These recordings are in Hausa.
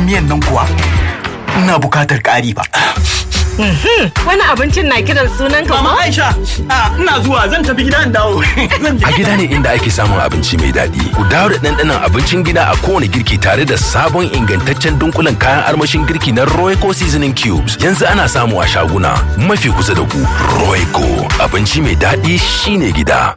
miyan nan kuwa ina bukatar ƙari ba. Wani abincin na kiran sunan ka Mama ko? Aisha, a, ina zuwa zan tafi gida in dawo. Zan je. A gida ne inda ake samun abinci mai daɗi. Ku dawo da ɗanɗanon abincin gida a kowane girki tare da sabon ingantaccen dunkulen kayan armashin girki na Royco Seasoning Cubes. Yanzu ana samu a shaguna mafi kusa da ku. Royco abinci mai daɗi shine gida.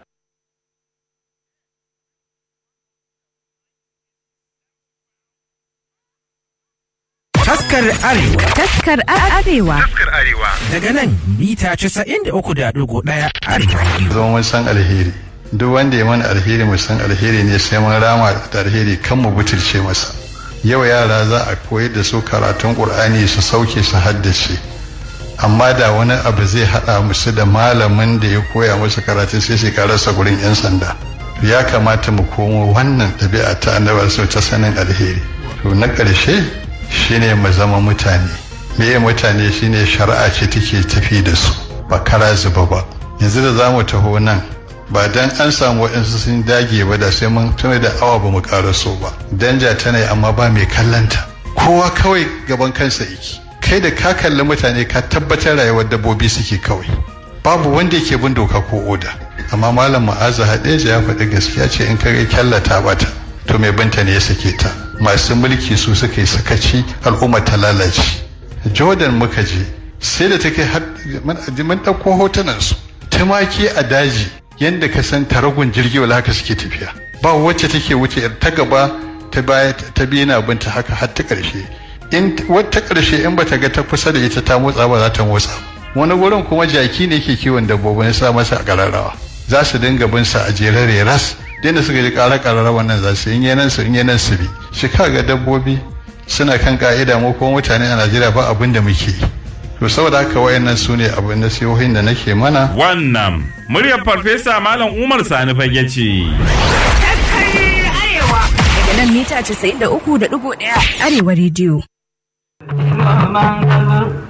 Taskar Arewa Taskar Arewa. daga nan mita 93.1 Arewa Radio. zo mun san alheri duk wanda ya mana alheri mu san alheri ne sai mun rama da alheri kan mu butulce masa yau yara za a koyar da su karatun qur'ani su sauke su haddace amma da wani abu zai hada musu da malamin da ya koya musu karatun sai su rasa gurin yan sanda ya kamata mu komo wannan ɗabi'a ta annabar su ta sanin alheri to na ƙarshe shine mu zama mutane meye mutane shine shari'a ce take tafi da su ba kara zuba ba yanzu da zamu taho nan ba dan an samu waɗansu sun dage ba da sai mun tuna da awa ba mu so ba danja tana yi amma ba mai kallanta kowa kawai gaban kansa yake kai da ka kalli mutane ka tabbatar rayuwar dabbobi suke kawai babu wanda yake bin doka ko oda amma malam ma'aza hadeja ya faɗi gaskiya ce in ka ga kyallata bata to mai binta ne ya sake ta masu mulki su suka yi sakaci al'umma ta lalace jordan muka je sai da take har mun ɗauko hotunan su tumaki a daji yadda ka san taragun jirgi wala haka suke tafiya ba wacce take wuce ta gaba ta baya ta biyu na binta haka har ta ƙarshe in wata ƙarshe in bata ga ta kusa da ita ta motsa ba za ta motsa wani gurin kuma jaki ne ke kiwon dabbobin sa masa a ƙararrawa za su dinga bin sa a jerare ras da suka ji ƙara ƙararrawa nan za su in yanan su in yanan su bi shi ga dabbobi suna kan ka'ida mu ko mutane a Najeriya ba abin da muke yi to saboda haka wayannan su ne abin nasihohin da nake mana Wannan muryar Farfesa Malam Umar Sani fage ce. Daga nan mita 93.1 Arewa Radio.